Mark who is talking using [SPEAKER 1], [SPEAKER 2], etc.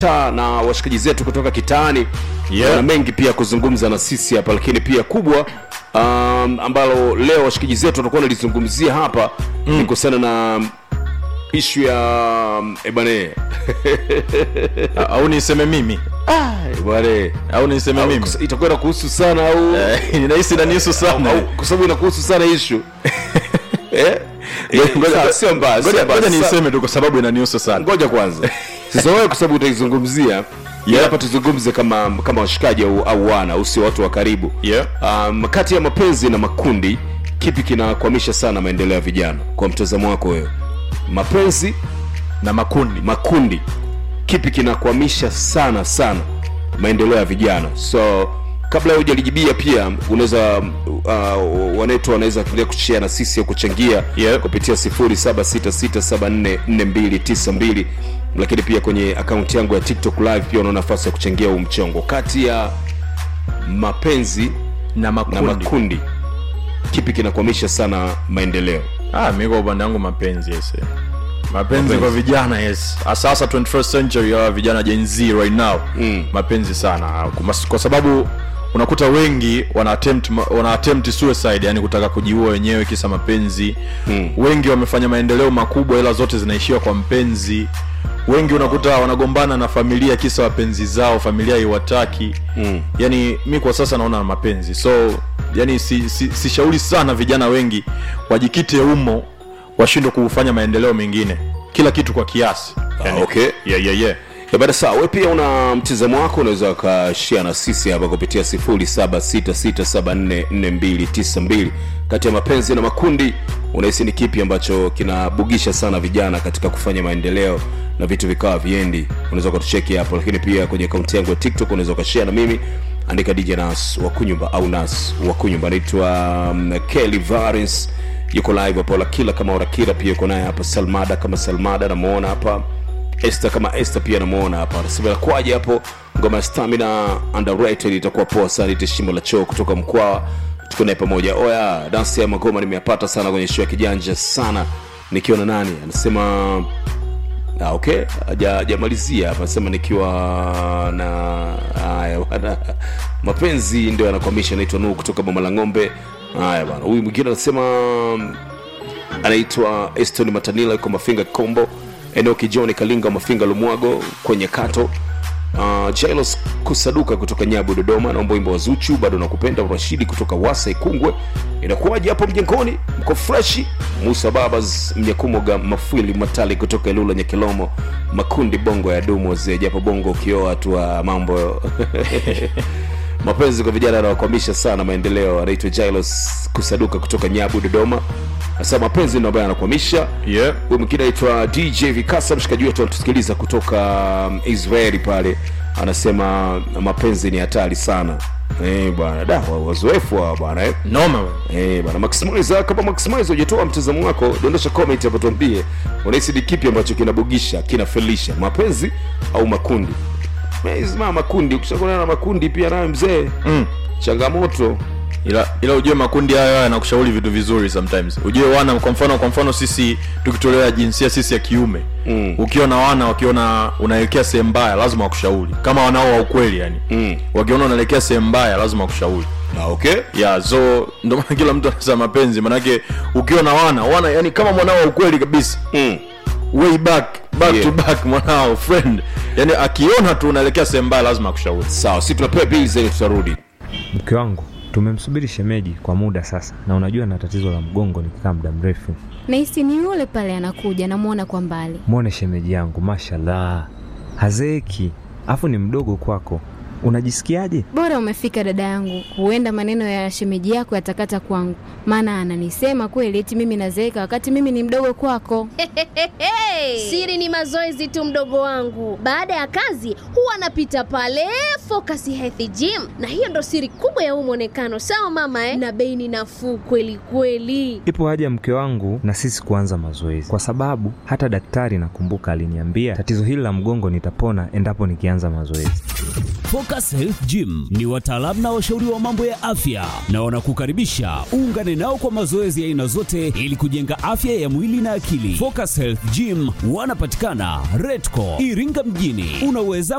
[SPEAKER 1] taa na washikaji zetu kutoka kitaani
[SPEAKER 2] Yeah.
[SPEAKER 1] wana mengi pia kuzungumza na sisi hapa lakini pia kubwa um, ambalo leo washikaji zetu watakuwa nalizungumzia hapa mm. ni kuhusiana na ishu ya um, ebane
[SPEAKER 2] au niseme mimi
[SPEAKER 1] bane
[SPEAKER 2] au niseme mimi
[SPEAKER 1] itakuwa inakuhusu sana au
[SPEAKER 2] Eh, ninahisi nanihusu sana
[SPEAKER 1] au- kwa sababu inakuhusu sana ishu eh?
[SPEAKER 2] Ngoja-
[SPEAKER 1] Sawa, sio mbaya
[SPEAKER 2] ngoja
[SPEAKER 1] sio mbaya.
[SPEAKER 2] ngoja
[SPEAKER 1] Sasa-
[SPEAKER 2] niseme tu kwa sababu inanihusu sana
[SPEAKER 1] ngoja kwanza sasa wewe kwa sababu utaizungumzia yeah. hapa tuzungumze kama kama washikaji au, au wana au sio watu wa karibu
[SPEAKER 2] Yeah.
[SPEAKER 1] um, kati ya mapenzi na makundi kipi kinakwamisha sana maendeleo ya vijana kwa mtazamo wako wewe mapenzi
[SPEAKER 2] na makundi
[SPEAKER 1] makundi kipi kinakwamisha sana sana maendeleo ya vijana so kabla hujalijibia pia unaweza uh, wanetu wanaweza kuendelea kushare na sisi au kuchangia
[SPEAKER 2] Yeah.
[SPEAKER 1] kupitia 0766744292 lakini pia kwenye akaunti yangu ya tiktok live pia una nafasi ya kuchangia huu mchongo kati ya mapenzi
[SPEAKER 2] na
[SPEAKER 1] na
[SPEAKER 2] makundi
[SPEAKER 1] makundi kipi kinakwamisha sana maendeleo
[SPEAKER 2] ah, mi kwa upande wangu mapenzi yes eh. mapenzi,
[SPEAKER 1] Mapenzi.
[SPEAKER 2] kwa vijana yes sasa 21st century ya vijana Gen Z right now
[SPEAKER 1] Mm.
[SPEAKER 2] mapenzi sana kwa, kwa sababu unakuta wengi wana attempt, ma- wana attempt suicide yani kutaka kujiua wenyewe kisa mapenzi
[SPEAKER 1] Mm.
[SPEAKER 2] wengi wamefanya maendeleo makubwa ila zote zinaishia kwa mpenzi wengi unakuta wanagombana na familia kisa wapenzi zao familia iwataki
[SPEAKER 1] Mm.
[SPEAKER 2] yani mi kwa sasa naona mapenzi so yani sishauri si, si sishauri sana vijana wengi wajikite umo washindwe kufanya maendeleo mengine kila kitu kwa kiasi yani,
[SPEAKER 1] okay.
[SPEAKER 2] yeah, yeah, yeah.
[SPEAKER 1] Ya baada sawa we pia una mtizamo wako unaweza ukashia na sisi hapa kupitia 0766744292 kati ya mapenzi na makundi unahisi ni kipi ambacho kinabugisha sana vijana katika kufanya maendeleo na vitu vikawa viendi unaweza ukatucheki hapo lakini pia kwenye akaunti yangu ya tiktok unaweza ukashia na mimi andika dj nas wakunyumba au nas wakunyumba anaitwa um, kelly varins yuko live hapo lakila kama orakila pia yuko naye hapa salmada kama salmada namuona hapa este kama este pia namuona hapa anasema kwaje hapo ngoma ya stamina underrated itakuwa poa sana ite shimo la choo kutoka mkwaa tuko naye pamoja oya dansi ya magoma nimeyapata sana kwenye show ya kijanja sana nikiwa na nani anasema ah, okay Haja- hajamalizia hapa anasema nikiwa na haya bwana mapenzi ndio yanakwamisha naitwa nuu kutoka boma la ng'ombe haya bwana huyu mwingine anasema anaitwa eston matanila yuko mafinga kombo enoki john kalinga mafinga lumwago kwenye kato uh, jailos kusaduka kutoka nyabu dodoma naomba wimbo wa zuchu bado nakupenda rashidi kutoka wasa ikungwe inakuwaje hapo mjengoni mko freshi musa babas mnyakumoga mafwili matali kutoka ilula nyekilomo makundi bongo ya dumu wazee japo bongo ukioa tu wa mambo mapenzi kwa vijana anawakwamisha sana maendeleo anaitwa jailos kusaduka kutoka nyabu dodoma sasa mapenzi ndo ambayo anakwamisha
[SPEAKER 2] Yeah.
[SPEAKER 1] huyu mwingine anaitwa dj vikasa mshikaji wetu anatusikiliza kutoka um, israeli pale anasema mapenzi ni hatari sana Eh, bwana da wa- wazoefu hawa bwana eh.
[SPEAKER 2] noma bwana.
[SPEAKER 1] Eh, bwana maximize kama maximize hujatoa mtazamo wako dondosha comment hapo tuambie unahisi ni kipi ambacho kinabugisha kinafelisha mapenzi au makundi mama makundi ukishakutana na makundi pia nayo mzee
[SPEAKER 2] mm.
[SPEAKER 1] changamoto
[SPEAKER 2] ila ila ujue makundi hayo haya yanakushauri vitu vizuri sometimes ujue wana kwa mfano kwa mfano sisi tukitolewa jinsia sisi ya kiume
[SPEAKER 1] Mm.
[SPEAKER 2] ukiona wana wakiona unaelekea sehemu mbaya lazima wakushauri kama wanao wa ukweli yani
[SPEAKER 1] Mm.
[SPEAKER 2] wakiona unaelekea sehemu mbaya lazima wakushauri
[SPEAKER 1] Ah, okay
[SPEAKER 2] yeah so ndio maana kila mtu anasema mapenzi manake ukiwa na wana wana yani kama mwanao wa ukweli kabisa
[SPEAKER 1] mm.
[SPEAKER 2] way back back
[SPEAKER 1] Yeah.
[SPEAKER 2] to back mwanao friend yani akiona tu unaelekea sehemu mbaya lazima akushauri
[SPEAKER 1] sawa si tunapewa bills ili tutarudi
[SPEAKER 3] mke wangu tumemsubiri shemeji kwa muda sasa na unajua na tatizo la mgongo nikikaa muda mrefu
[SPEAKER 4] nahisi ni yule pale anakuja namwona kwa mbali
[SPEAKER 3] mwone shemeji yangu mashallah hazeeki afu ni mdogo kwako unajisikiaje
[SPEAKER 4] bora umefika dada yangu huenda maneno ya shemeji yako yatakata kwangu maana ananisema kweli eti mimi nazeeka wakati mimi ni mdogo kwako
[SPEAKER 5] Siri ni mazoezi tu, mdogo wangu. Baada ya kazi huwa anapita pale Focus Health Gym, na hiyo ndo siri kubwa ya huu mwonekano. Sawa mama eh? Na bei ni nafuu kweli kweli.
[SPEAKER 3] ipo haja mke wangu na sisi kuanza mazoezi kwa sababu hata daktari nakumbuka aliniambia tatizo hili la mgongo nitapona endapo nikianza mazoezi
[SPEAKER 6] Focus Health Gym ni wataalamu na washauri wa mambo ya afya na wanakukaribisha uungane nao kwa mazoezi ya aina zote ili kujenga afya ya mwili na akili. Focus Health Gym wanapatikana Redco Iringa mjini. Unaweza